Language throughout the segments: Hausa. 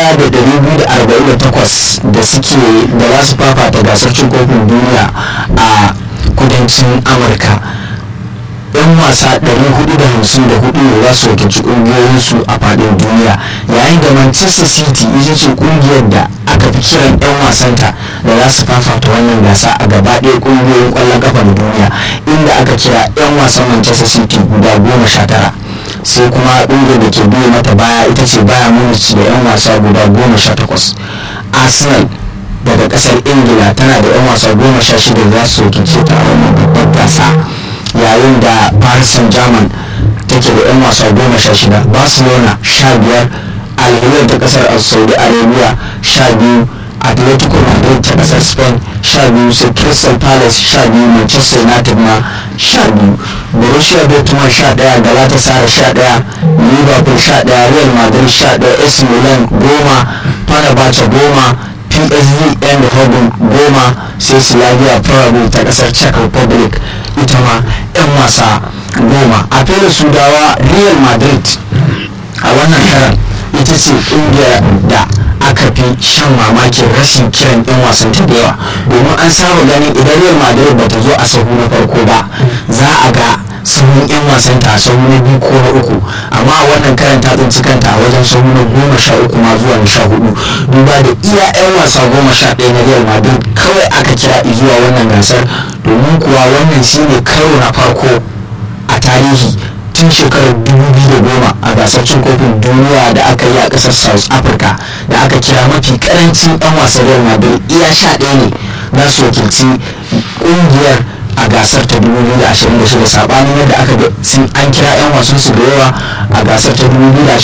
1248 da suke da za su fafata gasar cin kofin duniya a kudancin amurka yan wasa 454 ne za su wakilci kungiyoyinsu a fadin duniya yayin da manchester city ita ce kungiyar da aka fi kiran yan wasanta da za su fafata wannan gasa a gaba ɗaya kungiyoyin kwallon kafa na duniya inda aka kira yan wasan manchester city guda goma sha tara sai kuma kungiyar da ke biye mata baya ita ce baya munich da yan wasa guda goma sha takwas arsenal daga kasar ingila tana da yan wasa goma sha shida za su wakilce ta a wannan babbar gasa yayin da paris saint germain take da 'yan wasa goma sha shida barcelona sha biyar alhilal ta kasar saudi arabia sha biyu atletico madrid ta kasar spain sha biyu sai crystal palace sha biyu manchester united ma sha biyu borussia dortmund sha daya galatasaray sha daya liverpool sha daya real madrid sha daya ac milan goma fenerbahce goma psv eindhoven goma sai slavia prague ta kasar czech republic ita ma 'yan wasa goma a fere sudawa real madrid a wannan karan ita ce kungiyar da aka fi shan mamakin rashin kiran 'yan wasan ta da yawa domin an saba ganin idan real madrid bata zo a sahu na farko ba za a ga sahun 'yan wasan ta sahu na biyu ko na uku amma a wannan karan ta tsinci kanta a wajen sahu na goma sha uku ma zuwa na sha hudu duba da iya 'yan wasa goma sha ɗaya na real madrid kawai aka kira zuwa wannan gasar domin kuwa wannan shine karo na farko a tarihi tun shekarar 2010 a gasar cin kofin duniya da aka yi a kasar south africa da aka kira mafi karancin 'yan wasan real madrid iya sha ɗaya ne za su wakilci ƙungiyar a gasar ta 2026 sabanin yadda aka ga sun an kira 'yan wasan su da yawa a gasar ta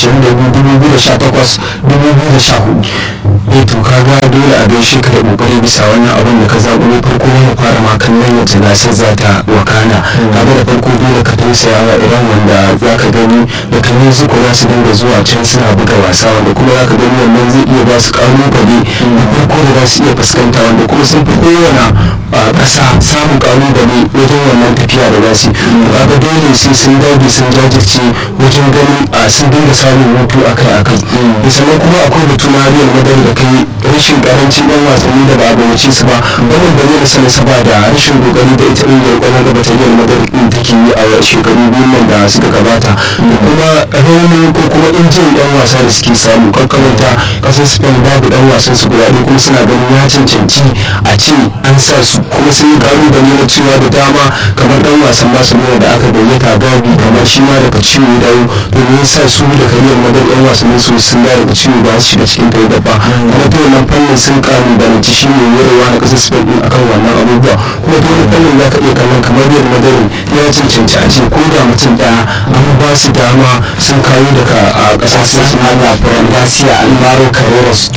2022-2018-2014 eh to kaga dole a gaishe ka da kokari bisa wannan abin da ka zaɓo na farko mu fara ma kallon yadda gasar za ta wakana kaga da farko dole ka tausaya wa iran wanda za ka gani da kan zuko za su dinga zuwa can suna buga wasa wanda kuma za ka gani wannan zai iya ba su kalubale na farko da za su iya fuskanta wanda kuma sun fi kowane ƙasa samun kalubale wajen wannan tafiya da za su kaga dole sai sun dage sun jajirce wajen ganin a sun dinga samun hutu akai akai sannan kuma akwai batu na real madrid da kai rashin karancin yan wasanni da ba a gayyace su ba wannan ba zai rasa nasaba da rashin kokari da ita ƙungiyar ƙwallon gaba ta real madrid din take yi a shekaru biyu nan da suka gabata da kuma raunin ko kuma injin yan wasa da suke samu kakkamanta kasar spain babu dan wasan su guda ɗaya kuma suna ganin ya cancanci a ce an sa su kuma sun yi kalubale na cewa da dama kamar dan wasan barcelona da aka gayyata gabi kamar shi ma daga ciwo dawo domin sa su da kariyar madar yan wasannin su sun dawo daga ciwo ba su shiga cikin kai gaba kuma ta wannan fannin sun kalubalanci shi ne yarewa na kasar spain din akan wannan abubuwa kuma ta wani fannin za ka iya kallon kamar real madrid ya cancanci a ce ko da mutum daya an ba su dama sun kawo daga a kasar sun hada furan gasiya alvaro carreras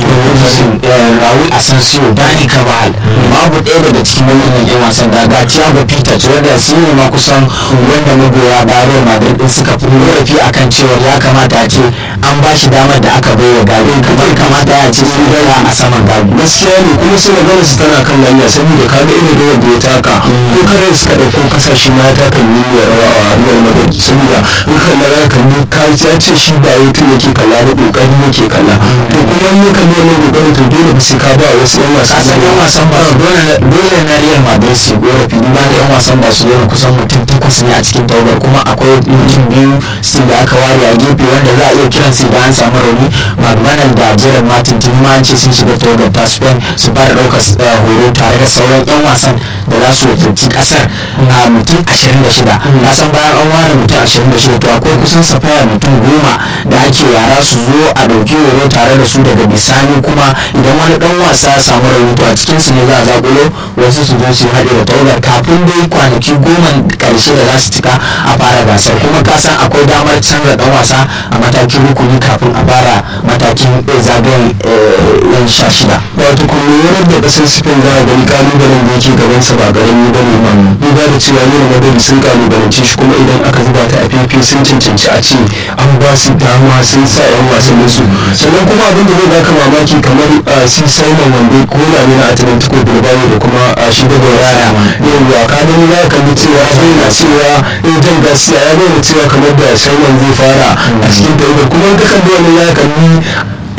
rawi asensio dani cabal babu ɗaya daga cikin wannan yan wasan da ga thiago peters wanda su ne ma kusan wanda magoya bayan madrid din suka fi korafi akan cewa ya kamata a ce an ba shi damar da aka bai wa gabi kamar kamata ya ce sun gaira a saman gabi gaskiya ne kuma sai magana su tana kan hanya saboda ka ga irin rawar da ya taka ko kare suka ɗauko kasashe ma ya taka miliyan rawa a real madrid saboda in ka lara ka ni ka ya ce shi ba ya tun yake kalla da kokari yake kalla to kuma in ka nuna kokarin to dole ba sai ka ba wasu yan wasa kasan yan wasan ba dole na real madrid su korafi duba da yan wasan ba su yana kusan mutum takwas ne a cikin tawagar kuma akwai mutum biyu su da aka ware a gefe wanda za a iya kiran su da an samu rauni magbanan da jiran martin tun ma an ce sun shiga tawagar ta spain su fara ɗaukar horo tare da sauran yan wasan da za su wakilci kasar a mutum 26 na san bayan an ware mutum 26 to akwai kusan safaya mutum goma da ake yara su zo a ɗauki horo tare da su daga bisani kuma idan wani ɗan wasa ya samu rauni to a cikin su ne za a zakulo wasu su zo su haɗe da tawagar kafin dai kwanaki goma ƙarshe da za su cika a fara gasar kuma ka san akwai damar canza ɗan wasa a matakin rukuni kafin a fara matakin zagayen yan sha shida wato kuma yanar da kasar spain za a gani kalubalen da yake gabansa ba garami ba ne ma duba da cewa yau madari sun kalubalance shi kuma idan aka zuba ta a fefe sun cancanci a ce an ba su dama sun sa yan wasannin su sannan kuma abin da zai baka mamaki kamar si simon wanda ko na ne na atlantico bilbao da kuma shi da yara yau ka gani ya kalli cewa zai na cewa jan gasiya ya nuna cewa kamar da simon zai fara a cikin tawagar kuma ka kalli wani ya kalli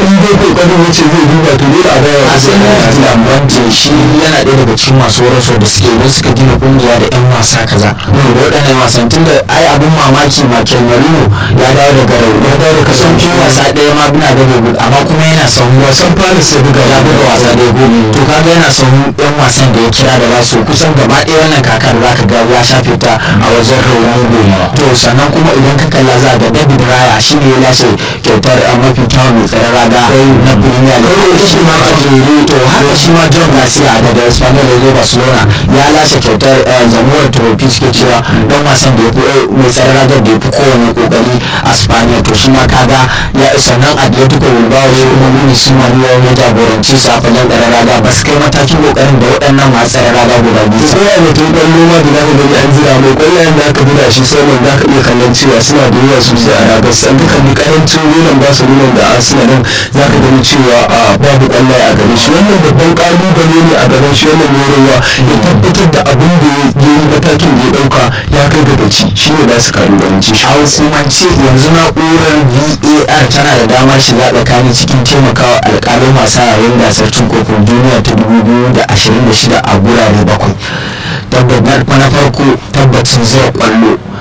in dai kokarin wuce zai duba to dole a bayar a sanin lambante shi yana ɗaya daga cikin masu horaswa da suke idan suka gina kungiya da yan wasa kaza da waɗannan wasan tun da ai abin mamaki Michael Marino ya dawo daga rau ya dawo daga son kin wasa ɗaya ma bina da gobe amma kuma yana son wasan Paris ya buga ya buga wasa ɗaya ko to kaga yana son yan wasan da ya kira da zasu kusan gaba ɗaya wannan kakar zaka ga ya shafe ta a wajen Ronaldo to sannan kuma idan ka kalla za ga David Raya shi ne ya lashe kyautar a mafi kyawun mai tsaron raga na Premier League shi ma to haka shi ma John Garcia daga Espanyol da zai Barcelona ya lashe kyautar zamuwar trophy suke cewa dan wasan da ya fi mai tsaron ragar da ya fi kowane kokari a Spaniya to shi ma kaga ya sannan Atletico Bilbao shi kuma Luis Manuel ya jagoranci su a fagen tsaron raga ba su kai matakin kokarin da waɗannan masu tsaron raga guda biyu sai ya mutum ɗan noma da zaka gani an jira mai kwallayen da aka buga shi sai man zaka iya kallon cewa suna da yawa sosai a ragar san duka ni karancin nunan ba su nunan da Arsenal nan zaka gani cewa a babu kwallaye a gare shi wannan babban kalubale ne a gaban shi wannan yorowa ya tabbatar da abin da ya yi matakin da ya dauka ya kai ga gaci shi ne za su kalubalance shi a hukumance yanzu na'urar var tana da damar shiga tsakani cikin taimakawa alƙalin wasa yayin gasar cin kofin duniya ta 2026 a gurare bakwai tabbatar na farko tabbacin zai kwallo